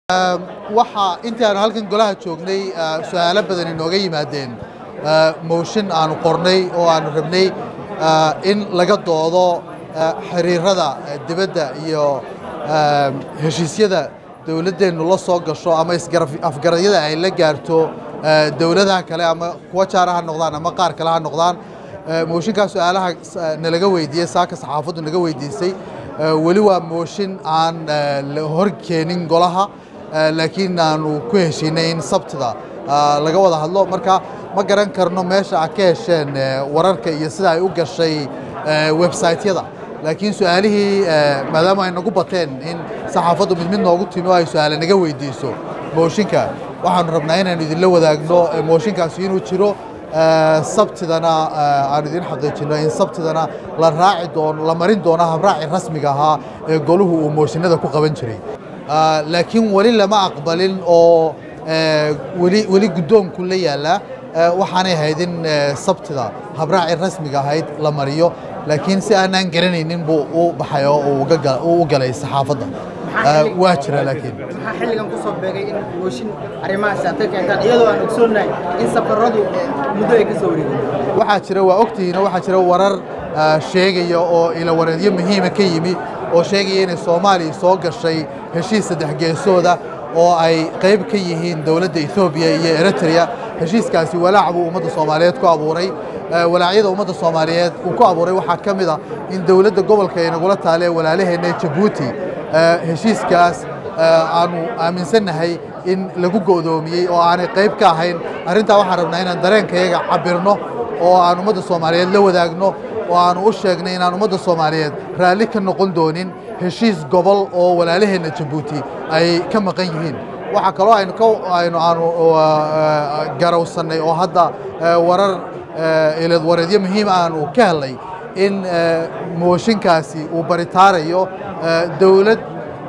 waxaa intii aanu halkan golaha joognay su-aalo badan inooga yimaadeen mooshin aanu qornay oo aanu rabnay in laga doodo xiriirada dibadda iyo heshiisyada dowladdeennu la soo gasho ama isafgaradyada ay la gaarto dowladaha kale ama kuwa jaara ha noqdaan ama qaar kale ha noqdaan mooshinkaa su-aalaha nalaga weydiiyey saaka saxaafaddu naga weydiisay weli waa mooshin aan la hor keenin golaha laakiin aanu ku heshiinay in sabtida laga wada hadlo marka ma garan karno meesha a ka hesheen wararka iyo sida ay u gashay websaytyada laakiin su-aalihii maadaama ay nagu bateen in saxaafaddu mid mid noogu timi oo ay su-aale naga weydiiso mooshinka waxaanu rabnaa inaanu idinla wadaagno mooshinkaasi inuu jiro sabtidana aanu idin xaqiijino in sabtidana la raaci doono la marin doono habraaci rasmiga ahaa ee goluhu uu mooshinada ku qaban jiray laakiin weli lama aqbalin oo weli weli guddoonku la yaallaa waxaanay ahayd in sabtida habraaci rasmiga ahayd la mariyo laakiin si aanaan garanaynin buu u baxay oo uu u galay saxaafadda waa jira laakiin maxaa xilligan ku soo beegay in mooshin arrimahaasi aad ka keentaan iyadoo aan ogsoonnahay in safaradu muddo ay ka soo wareegeen waxaa jira waa ogtihiina waxaa jira warar sheegaya oo ilawareedyo muhiima ka yimi oo sheegaya inay soomaaliya soo gashay heshiis saddex geesooda oo ay qayb ka yihiin dowladda etoobiya iyo eritrea heshiiskaasi walaac buu ummadda soomaaliyeed ku abuuray walaacyada ummadda soomaaliyeed uu ku abuuray waxaa ka mid a in dowladda gobolka ay nagula taalee walaalaheenna jabuuti heshiiskaas aanu aaminsannahay in lagu go'doomiyey oo aanay qayb ka ahayn arrintaa waxaan rabnaa inaan dareenkayaga cabirno oo aan ummadda soomaaliyeed la wadaagno oo aanu u sheegnay inaan ummadda soomaaliyeed raalli ka noqon doonin heshiis gobol oo walaalaheenna jabuuti ay ka maqan yihiin waxaa kaloo aynu ka aynu aanu garawsannay oo hadda warar ilad wareedyo muhiim aanu ka helnay in mooshinkaasi uu baritaarayo dowlad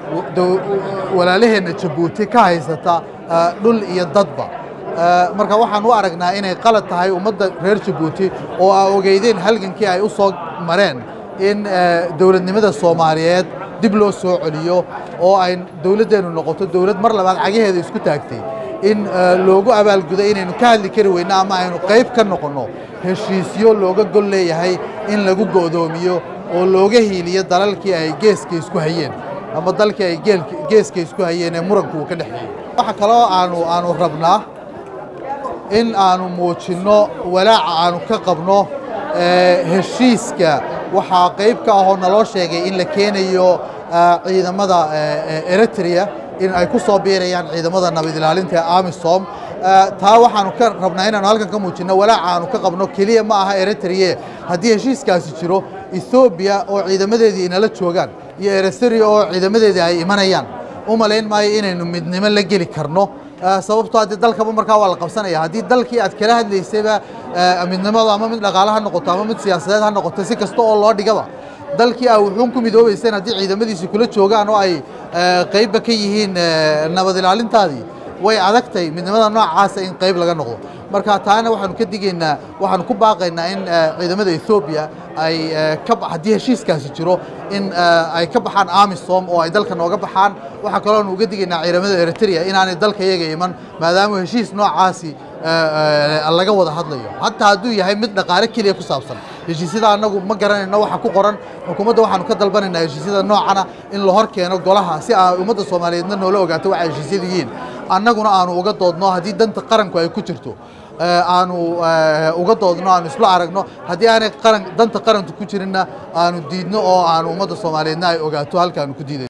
walaalaheenna jabuuti ka haysata dhul iyo dadba marka waxaan u aragnaa inay qalad tahay ummadda reer jabuuti oo aa ogeydeen halgankii ay u soo mareen in dowladnimada soomaaliyeed dib loo soo celiyo oo ay dowladdeennu noqoto dowlad mar labaad cagaheeda isku taagtay in loogu abaalgudo inaynu ka hadli kari weyno ama aynu qayb ka noqonno heshiisyo looga gol leeyahay in lagu go'doomiyo oo looga hiiliyo dalalkii ay geeska isku hayeen ama dalkii ay geeska isku hayeen ee muranku uu ka dhexeeyey waxa kaloo aanu aanu rabnaa in aanu muujinno walaaca aanu ka qabno heshiiska waxaa qayb ka ahoo naloo sheegay in la keenayo ciidamada eritrea in ay ku soo biirayaan ciidamada nabad ilaalinta ee amisom taa waxaanu ka rabnaa inaanu halkan ka muujinno walaaca aanu ka qabno keliya ma aha eritrea haddii heshiiskaasi jiro ethoobiya oo ciidamadeedii inala joogaan iyo eritrea oo ciidamadeedii ay imanayaan u malayn maayo inaynu midnimo la geli karno sababtoo haddii dalkaba markaa waa la qabsanaya haddii dalkii aad kala hadlaysayba midnimada ama mid dhaqaale ha noqoto ama mid siyaasadeed ha noqoto si kasta oo loo dhigaba dalkii aa wuxuun ku midoobayseen haddii ciidamadiisi kula joogaan oo ay qaybba ka yihiin nabad ilaalintaadii way adagtay midnimada noocaasa in qayb laga noqdo marka taana waxaanu ka digaynaa waxaanu ku baaqaynaa in ciidamada ethoobiya ay ka haddii heshiiskaasi jiro in ay ka baxaan amisom oo ay dalka nooga baxaan waxaa kaloonu uga digaynaa ciidamada eritrea inaanay dalka iyaga iman maadaama heshiis noocaasi laga wada hadlayo hataa hadduu yahay mid dhaqaale keliya ku saabsan heshiisyada annagu ma garanayno waxa ku qoran xukuumadda waxaanu ka dalbanaynaa heshiisyada noocana in la hor keeno golaha si aa ummadda soomaaliyeedna noola ogaato waxa heshiisyadu yihiin annaguna aanu uga doodno haddii danta qaranku ay ku jirto aanu uga doodno aanu isla aragno haddii aanay qaran danta qaranku ku jirinna aanu diidno oo aanu ummadda soomaaliyeedna ay ogaato halkaanu ku diiday